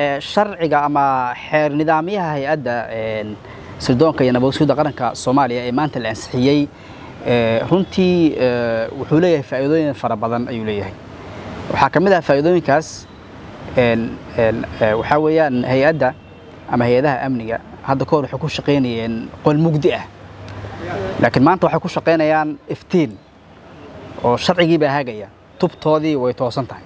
sharciga ama xeer nidaamyaha hay-adda sirdoonka iyo nabadsuuda qaranka soomaaliya ee maanta la ansixiyey runtii wuxuu leeyahay faa'iidooyin fara badan ayuu leeyahay waxaa ka mid ah faa'iidooyinkaas waxaa weeyaan hay-adda ama hay-adaha amniga hadda kahor waxay ku shaqaynayeen qol mugdi ah laakiin maanta waxay ku shaqaynayaan iftiin oo sharcigii baa hagaya tubtoodii way toosan tahay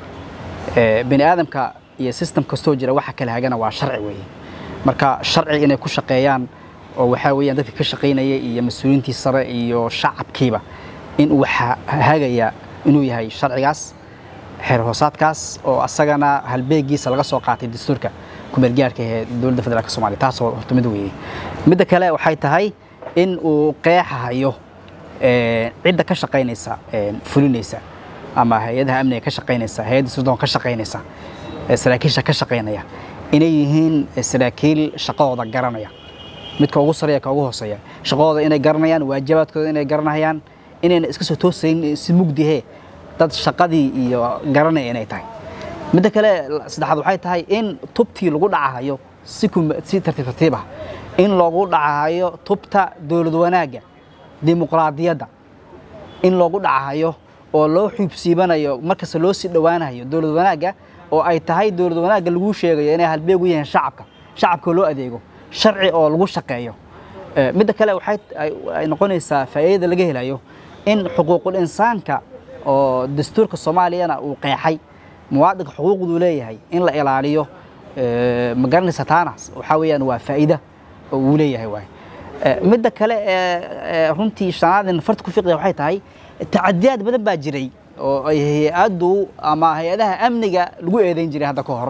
bini aadamka iyo system kastoo jira waxa kala hagana waa sharci weeye marka sharci inay ku shaqeeyaan oo waxaa weeyaan dadka ka shaqaynaya iyo mas-uuliyiintii sare iyo shacabkiiba in uu hagaya inuu yahay sharcigaas xeer hoosaadkaas oo asagana halbeegiisa laga soo qaatay dastuurka kumeelgaarka ee dowladda federaalk somalia taasoo horta mid weeye midda kale waxay tahay in uu qeexahayo cidda ka shaqaynaysa fulinaysa ama hay-adaha amniga ka shaqaynaysa hay-adda sirdoon ka shaqaynaysa saraakiisha ka shaqaynaya inay yihiin saraakiil shaqadooda garanaya midka ugu sareeya ka ugu hooseeya shaqadooda inay garanayaan waajibaadkooda inay garanayaan inayna iska soo toosayn si mugdihe dad shaqadii iyo garanaya inay tahay midda kale saddexaad waxay tahay in tubtii lagu dhacahayo si si tartiib tartiib ah in loogu dhacahayo tubta dowlad wanaagga dimuqraadiyadda in loogu dhacahayo oo loo xuubsiibanayo markasta loo sii dhowaanayo dowlad wanaagga oo ay tahay dowlad wanaagga lagu sheegayo inay halbeeg u yihiin shacabka shacabka loo adeego sharci oo lagu shaqeeyo midda kale waxay ay noqonaysaa faa'iidada laga helayo in xuquuqul insaanka oo dastuurka soomaaliyana uu qeexay muwaadinka xuquuqduu leeyahay in la ilaaliyo ma garanaysa taanaas waxaa weeyaan waa faa'iida oo uu leeyahay waay midda kale ee runtii shanaadin farta ku fiqda waxay tahay tacadiyaad badan baa jiray oo ay hay-addu ama hay-adaha amniga lagu eedayn jiray hadda ka hor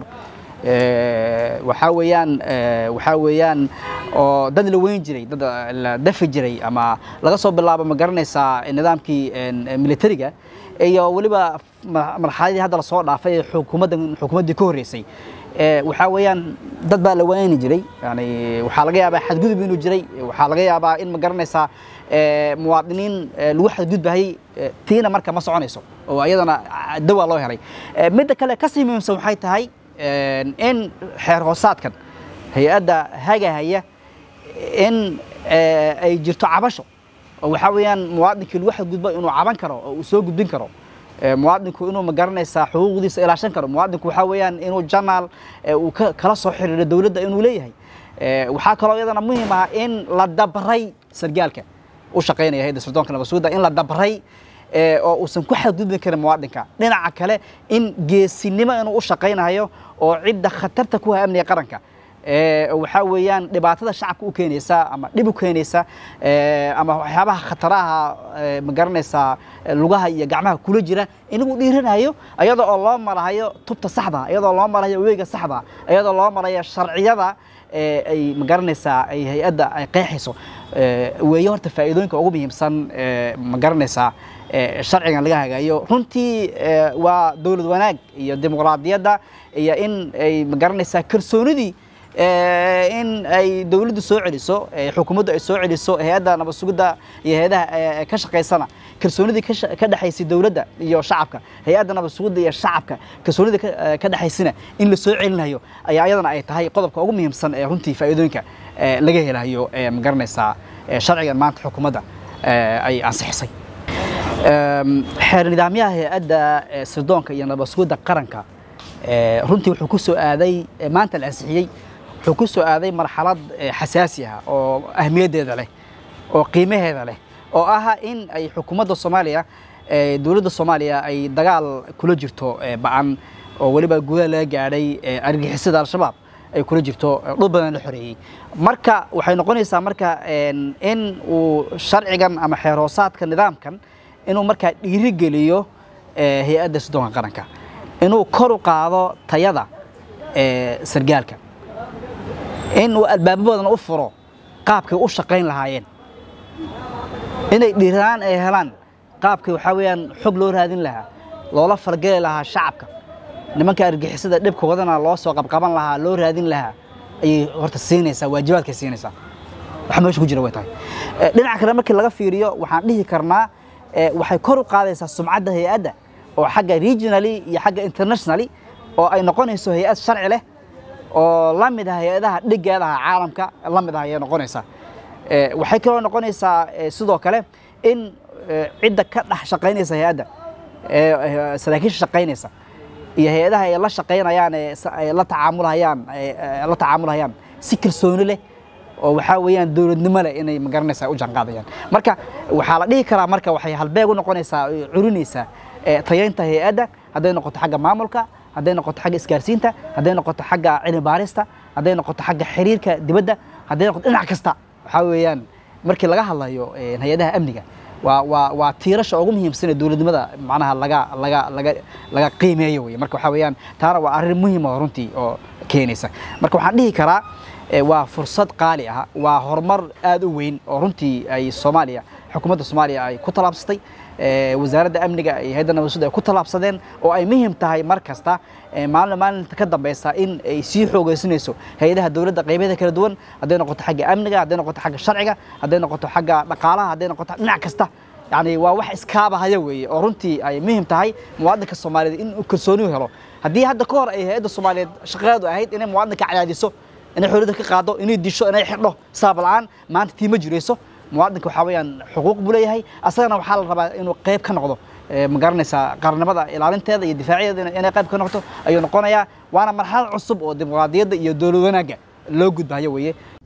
waxaa weeyaan waxaa weeyaan oo dad la weyn jiray dad la dafi jiray ama laga soo bilaabo ma garanaysaa nidaamkii militariga iyo weliba marxaladii hadda lasoo dhaafay ee xukuumadda xukuumaddii ka horreysay waxaa weeyaan dad baa la wayni jiray yani waxaa laga yaabaa xadgudub inuu jiray waxaa laga yaabaa in ma garanaysaa muwaadiniin lagu xadgudbahayey tiina marka ma soconayso oo ayadana dawaa loo helay midda kale kasii muhiimsan waxay tahay in xeer hoosaadkan hay-adda hagahaya in ay jirto cabasho oo waxaa weeyaan muwaadinkii lagu xadgudbo inuu caban karo oo uu soo gudbin karo muwaadinku inuu magaranaysaa xuquuqdiisa ilaashan karo muwaadinku waxaa weeyaan inuu janaal uu kala soo xiriiro dowladda inuu leeyahay waxaa kaloo iyadana muhiim ah in la dabray sargaalka u shaqaynaya hayadda sirdoonka nabadsuuda in la dabray oo uusan ku xadgudbi karin muwaadinka dhinaca kale in geesinimo inuu u shaqaynayo oo cidda khatarta ku ha amniga qaranka waxaa weeyaan dhibaatada shacabka u keenaysa ama dhib u keenaysa ama waxyaabaha khataraha ma garanaysaa lugaha iyo gacmaha kula jira inagu dhiiranayo iyadoo oo loo marahayo tubta saxda iyadoo loo marayo weega saxda iyadoo loo marayo sharciyada ay ma garanaysaa ay hay-adda ay qeexayso weeye horta faa'iidooyinka ugu muhiimsan ma garanaysaa sharcigan laga hagayo runtii waa dowlad wanaag iyo dimuqraadiyadda iyo in ay ma garanaysaa kalsoonidii in ay dowladdu soo celiso xukuumaddu ay soo celiso hay-adda nabad sugidda iyo hay-adaha ka shaqaysana kalsoonidii ka dhexaysay dowladda iyo shacabka hay-adda nabad sugidda iyo shacabka kalsoonida ka dhexaysina in la soo celinayo ayaa iyadana ay tahay qodobka ugu muhiimsan ee runtii faa'iidooyinka laga helayo ma garanaysaa sharcigan maanta xukuumadda ay ansixisay xeer nidaamyaha hay-adda sirdoonka iyo nabad sugidda qaranka runtii wuxuu ku soo aaday maanta la ansixiyey wuxuu ku soo aaday marxalad xasaasi ah oo ahmiyaddeeda leh oo qiimaheeda leh oo ah in ay xukuumadda soomaaliya dowladda soomaaliya ay dagaal kula jirto ba-an oo weliba gudaha laga gaadhay argixisada al-shabaab ay kula jirto dhul badan la xoreeyey marka waxay noqonaysaa marka in uu sharcigan ama xeer hoosaadka nidaamkan inuu markaa dhiirigeliyo hay-adda sirdoonka qaranka inuu kor u qaado tayada sargaalka inuu albaabo badan u furo qaabkay u shaqayn lahaayeen inay dhiiraan ay helaan qaabkii waxaa weeyaan xog loo raadin lahaa loola falgeli lahaa shacabka nimanka argixisada dhibkoodana loo soo qabqaban lahaa loo raadin lahaa ayay horta siinaysaa waajibaadkay siinaysaa wax meesha ku jira way tahay dhinaca kale markii laga fiiriyo waxaan dhihi karnaa waxay kor u qaadaysaa sumcadda hay-adda oo xagga regionally iyo xagga internationally oo ay noqonayso hay-ad sharci leh oo la mid ah hay-adaha dhigeedaha caalamka la mid ah ayay noqonaysaa waxay kaloo noqonaysaa sidoo kale in cidda ka dhex shaqaynaysa hay-adda saraakiisha shaqaynaysa iyo hay-adaha ay la shaqaynayaan ay la tacaamulhayaan la tacaamulhayaan si kalsooni leh oo waxaa weeyaan dowladnimo leh inay magaranaysaa u janqaadayaan marka waxaa la dhihi karaa marka waxay halbeeg u noqonaysaa curinaysaa tayaynta hay-adda hadday noqoto xagga maamulka hadday noqoto xagga isgaarsiinta hadday noqoto xagga cilmi baarista hadday noqoto xagga xiriirka dibadda hadday noqoto dhinac kasta waxaa weeyaan markii laga hadlayo hay-adaha amniga waa waa waa tiirasha ugu muhiimsan ee dowladnimada macnaha laga laga laga laga qiimeeyo wey marka waxaa weeyaan taana waa arrin muhiim oo runtii oo keenaysa marka waxaan dhihi karaa waa fursad qaali ah waa horumar aad u weyn oo runtii ay soomaaliya xukuumadda soomaaliya ay ku tallaabsatay wasaaradda amniga iyo hayadda nabadsuda ay ku tallaabsadeen oo ay muhiim tahay mar kasta maalin maalinta ka dambeysa in ay sii xoogeysanayso hay-adaha dowladda qaybaheeda kala duwan hadday noqoto xagga amniga hadday noqoto xagga sharciga hadday noqoto xagga dhaqaalaha hadday noqoto dhinac kasta yani waa wax iskaabahaya weeye oo runtii ay muhiim tahay muwaadinka soomaaliyeed in uu kalsooni helo haddii hadda ka hor ay hay-adda soomaaliyeed shaqadeedu ahayd inay muwaadinka cadaadiso inay xorriyadda ka qaado inay disho inay xidho saab la-aan maanta tii ma jirayso muwaadinka waxaa weeyaan xuquuq buu leeyahay asagana waxaa la rabaa inuu qayb ka noqdo ma garanaysaa qaranimada ilaalinteeda iyo difaaciyadeeda inay qayb ka noqoto ayuu noqonayaa waana marxalad cusub oo dimuqraadiyadda iyo dowlad wanaagga loo gudbayo weeye